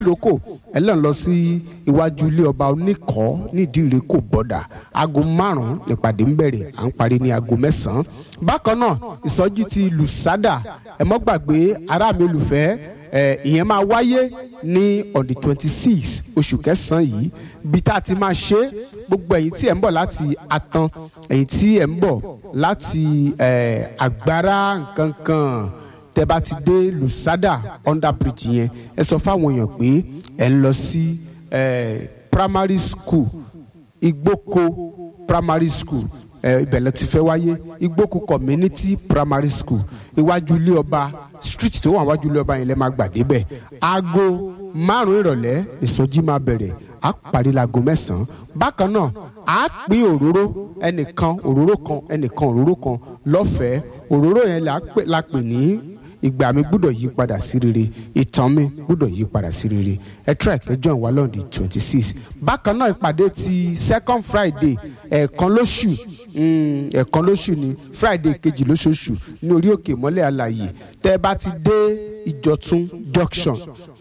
lóko ẹlẹ́n lọ sí iwájú ilé ọba oníkọ́ nídìí ìrẹ́kọ̀ bọ́dà aago márùn-ún nípàdé ń bẹ̀rẹ̀ à ń parí ní aago mẹ́sàn-án bákan náà ìsọjí ti lùsádà ẹ mọ́ gbàgbé ará mi olùfẹ́ ẹ ìyẹn máa wáyé ní on the twenty six oṣù kẹsàn-án yìí bí tá a ti máa ṣe é gbogbo ẹ̀yin tí ẹ̀ ń bọ̀ láti atan ẹ̀yin tí ẹ̀ ń bọ̀ láti ẹ̀ àgbára nkankan tẹ́ bá ti dé lusada under bridge yẹn ẹ sọ fáwọn èèyàn pé ẹ ń lọ sí ẹ̀ primary school igbóko primary school ẹ ibẹ̀ ló ti fẹ́ wáyé igbóko community primary school iwájú ilé ọba street tó wà wájú ilé ọba yẹn lẹ́ máa gbà débẹ̀ aago márùn ìrọ̀lẹ́ ìsọjí máa bẹ̀rẹ̀ á parí laago mẹ́sàn-án bákan náà á pín òróró ẹnìkan òróró kan ẹnìkan òróró kan lọ́fẹ̀ẹ́ òróró yẹn la pè ní ìgbà mi gbúdọ̀ yí padà sí rere ìtàn mi gbúdọ̀ yí padà sí rere ẹ try kẹjọ ìwà lọ́ọ̀dì twenty six bákan náà ìpàdé ti second friday ẹ̀ẹ̀kan lóṣù ẹ̀ẹ̀kan lóṣù ni friday kejì lóṣooṣù ní orí òkè mọ́lẹ̀ àlàyé tẹ́ ẹ bá ti dé ìjọ̀tún junction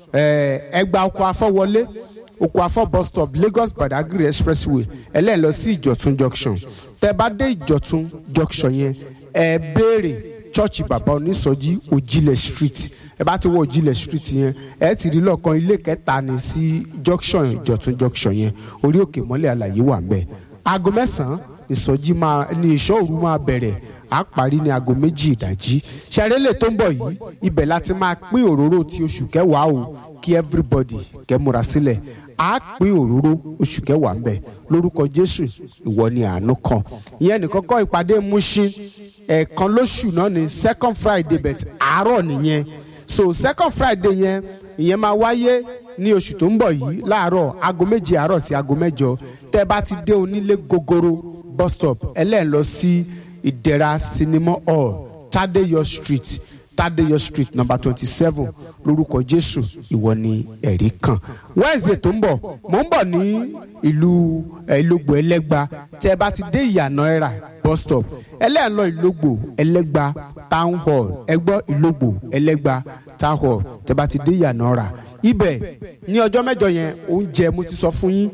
ẹgbàá ọkọ̀ afọ́wọlé oko afọ bus stop lagos badagry expressway ẹlẹ́yìn lọ sí ìjọ̀tún junction tẹ́ bá dé ìjọ̀tún junction yẹn ẹ béèrè chọ́ọ̀chì bàbá onísọjí òjìlẹ̀ street ẹ bá ti wọ òjìlẹ̀ street yẹn ẹ ti rí lọ́ọ̀kan ilé kẹta ní sí junction ìjọ̀tún junction yẹn orí òkè mọ́lẹ̀ àlàyé wà ń bẹ̀ aago mẹ́sàn-án ìsọjí máa ní ìṣọ́ òru máa bẹ̀rẹ̀ á parí ní aago méjì ìdájí ṣàrẹ́lẹ̀ tó ń bọ̀ yìí ibẹ̀ láti máa pín òróró ti oṣù kẹwàá o kí everybody kẹ́ múra sílẹ̀ á pín òróró oṣù kẹwàá ń bẹ lórúkọ jésù ìwọ ni àánú kan ìyẹn nìkan kọ́ ìpàdé Mushin ẹ̀ẹ̀kan lóṣù náà ní second friday bet àárọ̀ nìyẹn so second friday yẹn ìyẹn máa wáyé ní oṣù tó ń bọ̀ yìí láàárọ̀ aago méje àárọ̀ sí aago mẹ́jọ tẹ́ bá ti dé onílé gogoro bus stop ẹlẹ́ẹ̀ lọ sí ìdẹ̀ra cinema hall tadeyo street tadeyo street number twenty seven lórúkọ jésù ìwọ ni ẹ̀rí kan wednesday tó ń bọ̀ mò ń bọ̀ ní ìlú ìlógbò ẹlẹ́gba tẹ́ ẹ bá ti dé ìyànà ẹ̀rà bus stop ẹlẹ́ẹ̀lọ ìlógbò ẹlẹ́gba town hall ẹgbọ́ ìlógbò ẹlẹ́gba town hall tẹ́ ẹ bá ti dé ìyànà ẹ̀rà ibẹ̀ ní ọjọ́ mẹ́jọ yẹn oúnjẹ mo ti sọ fún yín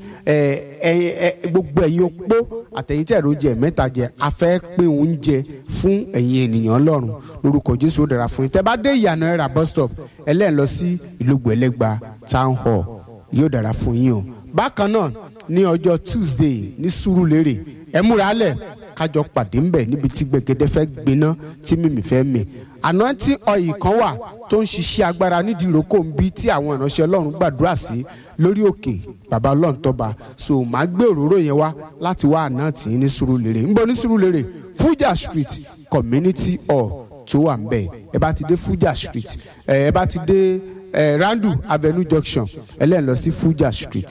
gbogbo ẹ̀yin opó àtẹ̀yìn tẹ̀rọ jẹ mẹ́ta jẹ a fẹ́ pín oúnjẹ fún ẹ̀yin ènìyàn ọlọ́run lórúkọ jésù ó dára fún yín tẹ́ bá dé ìyànà ẹ̀rà bus stop ẹlẹ́ẹ̀ lọ sí ìlógbò ẹlẹ́gba town hall yóò dára fún yín o bákan náà ní ọjọ́ tuesday ní sùúrùlérè ẹ múra lẹ̀ kájọ pàdé ńbẹ níbi tí gbẹ̀gẹ́dẹ́ fẹ́ gbiná tí mímì fẹ́ mì anointing oil kan wà tó ń ṣiṣẹ́ agbára nídìí ìrókò ń bí tí àwọn ìránṣẹ́ ọlọ́run gbàdúrà sí lórí òkè bàbá ọlọ́run tọ́ba so màá gbé òróró yẹn wá láti wá àná tì í ní sùúrùlérè ń bọ̀ ní sùúrùlérè fuja street community hall tó wà ńbẹ ẹ bá ti dé fuja street ẹ bá ti dé randu avenue junction ẹlẹ́yìn lọ sí fuja street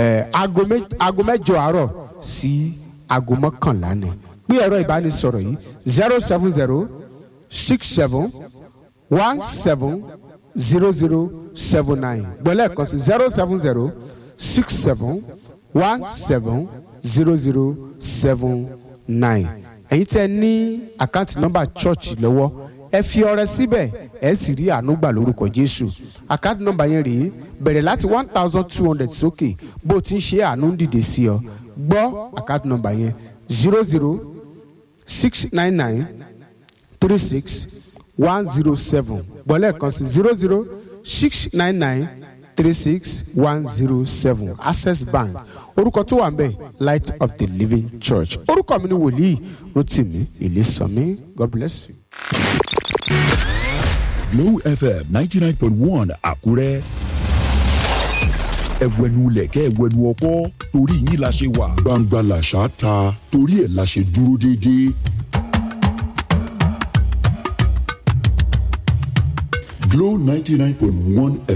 aago mẹ́jọ àárọ̀ sí aago mọ́kànlá ni pé ẹ̀rọ ìbánisọ̀rọ̀ yìí zero seven zero six seven one seven zero zero seven nine gbọ́lẹ̀ kan sí zero seven zero six seven one seven zero zero seven nine ẹ̀yin tẹ́ ní àkáǹtì nọ́mbà chọ́ọ̀chì lọ́wọ́ ẹ fi ọrẹ síbẹ̀ ẹ sì rí àánú gbà lórúkọ jésù àkáǹtì nọ́mbà yẹn rèé bẹ̀rẹ̀ láti one thousand two hundred sókè bó o ti ń ṣe àánú ń dìde sí ọ gbọ́ àkáǹtì nọ́mbà yẹn zero zero six nine nine three six one zero seven gbọ́lẹ̀ kan sí zero zero six nine nine three six one zero seven access bank orúkọ tó wà ń bẹ̀ light of the living church orúkọ mi ni wòlíì rotimi ìlísànmí god bless you. Glow FM ninety nine point one Àkúrẹ́ ẹ̀wẹ̀nu lẹ̀kẹ́ ẹ̀wẹ̀nu ọkọ́ torí yín la ṣe wà. gbangba làṣà ta torí ẹ̀ la ṣe dúró déédéé. Glow ninety nine point one